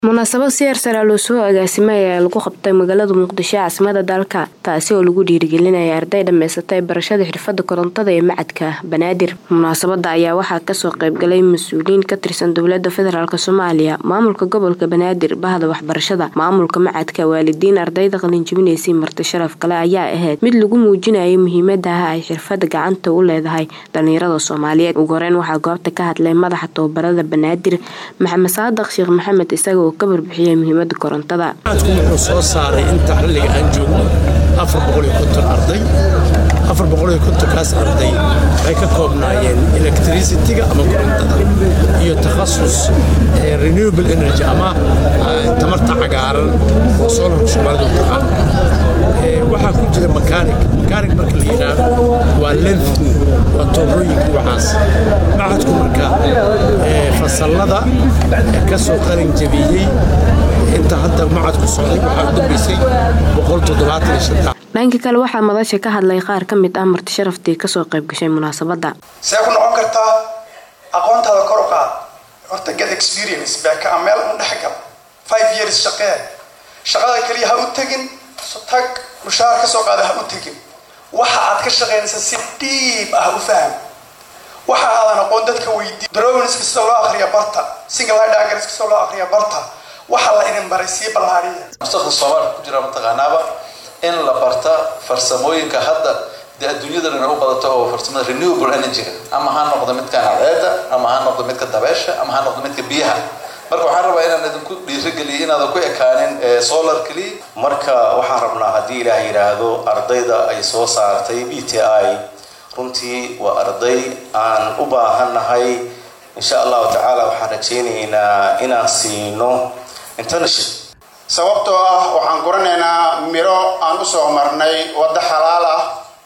munaasabad si heersare loo soo agaasimay ayaa lagu qabtay magaalada muqdisho caasimada dalka taasi oo lagu dhiirigelinaya arday dhammaysatay barashada xirfada korontada ee macadka banaadir munaasabada ayaa waxaa kasoo qeybgalay mas-uuliyiin ka tirsan dowlada federaalk soomaaliya maamulka gobolka banaadir bahda waxbarashada maamulka macadka waalidiin ardayda qalinjibinaysay marti sharaf kale ayaa ahayd mid lagu muujinayo muhiimadaha ay xirfada gacanta u leedahay dhalinyarada soomaaliyeed ugu horeyn waxaa goobta ka hadlay madaxa tababarada banaadir maxamed saadaq sheekh maxamed isaga ka warbixiyay muhiimada korontada macadku wuxuu soo saaray inta xilliga aan joogno afar boqol iyo konton arday afar boqol iyo kontonkaas arday waxay ka koobnaayeen electricity-ga ama korontada iyo takhasus renewable energy ama tamarta cagaaran oo solarka soomaalidu taqaan waxaa ku jira makanig makanig marka la yidhaahdo waa lenfin waa toorooyinka waxaas macadku marka fasallada ka soo qalin jabiyey inta hadda macadku socday waxaa u dambaysay boqol toddobaatan iyo shan dhanka kale waxaa madasha ka hadlay qaar ka mid ah marti sharaftii kasoo qayb gashay munaasabada see ku noqon kartaa aqoontaada kor u qaad horta get experience baaka a meel un dhex gal five years shaqee shaqada keliya ha u tegin tag mushaar ka soo qaada ha u tegin waxa aad ka shaqaynaysa si dhiib ah u faham waxa aadan aqoon dadka weydii drawings kastoo loo akhriya barta single diagrams kastoo loo akhriya barta waxa la idin baray sii ballaariya mustaqbal soomaalka ku jira mataqaanaaba in la barta farsamooyinka hadda dee adduunyada dhan u badato oo farsamada renewable energy-ga ama ha noqdo midka cadceeda ama ha noqdo midka dabeesha ama ha noqdo midka biyaha marka waxaan rabaa inaan idinku dhiirigeliyo inaadan ku ekaanin solar keliya marka waxaan rabnaa haddii ilaah yidhaahdo ardayda ay soo saartay b t i runtii waa arday aan u baahannahay insha allahu tacaala waxaan rajaynaynaa inaan siino internship sababtoo ah waxaan guranaynaa miro aan u soo marnay waddo xalaal ah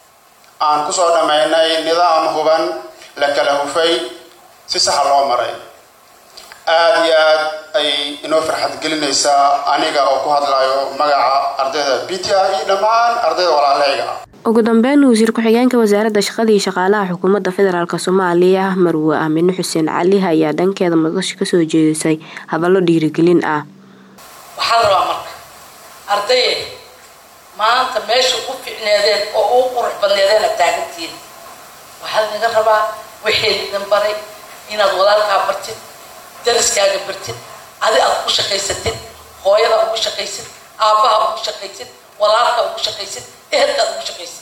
aan kusoo dhammaynay nidaam huban la kala hufay si saxa loo maray aada iyo aad ay inoo farxad gelinaysaa aniga oo ku hadlayo magaca ardayda b t i iyo dhammaan ardayda walaaleyga ah ugu dambeyn wasiir ku-xigeenka wasaaradda shaqada iyo shaqaalaha xukuumadda federaalk soomaaliya marwe aamine xuseen cali ayaa dhankeeda madasha kasoo jeedisay hadallo dhiirigelin ah waxaa la rabaa marka ardaye maanta meesha u ficneedeen oo uu qurux badneedeena taagantiin waxaa laga rabaa wixii idin baray inaad walaalkaa bartid dariskaaga bartid adi aad ugu shaqaysatid hooyada ugu shaqaysid aabbaha ugu shaqaysid walaalka ugu shaqaysid ehelkaad ugu shaqaysid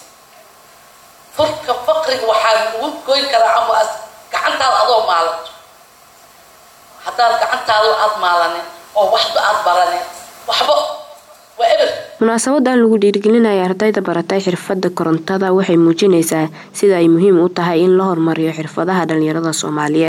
furka faqriga waxaa lagu goyn karaa ama gacantaada adoo maalanto haddaad gacantaada aad maalanin oo waxba aad baranin waxba waa eber munaasabadan lagu dhiirigelinaya ardayda baratay xirfada korontada waxay muujinaysaa sida ay muhiim u tahay in la horumariyo xirfadaha dhalinyarada soomaaliyeed